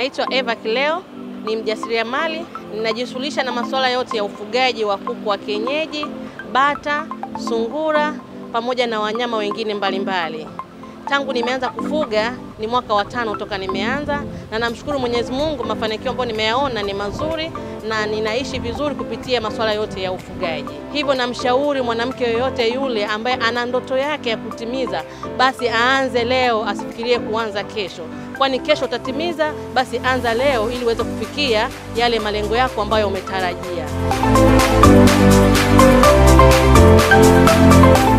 Naitwa Eva Kileo, ni mjasiriamali. Ninajishughulisha na masuala yote ya ufugaji wa kuku wa kienyeji, bata, sungura pamoja na wanyama wengine mbalimbali mbali. Tangu nimeanza kufuga ni mwaka wa tano toka nimeanza, na namshukuru Mwenyezi Mungu, mafanikio ambayo nimeyaona ni mazuri na ninaishi vizuri kupitia masuala yote ya ufugaji. Hivyo namshauri mwanamke yoyote yule ambaye ana ndoto yake ya kutimiza, basi aanze leo, asifikirie kuanza kesho, kwani kesho utatimiza. Basi anza leo ili uweze kufikia yale malengo yako ambayo umetarajia.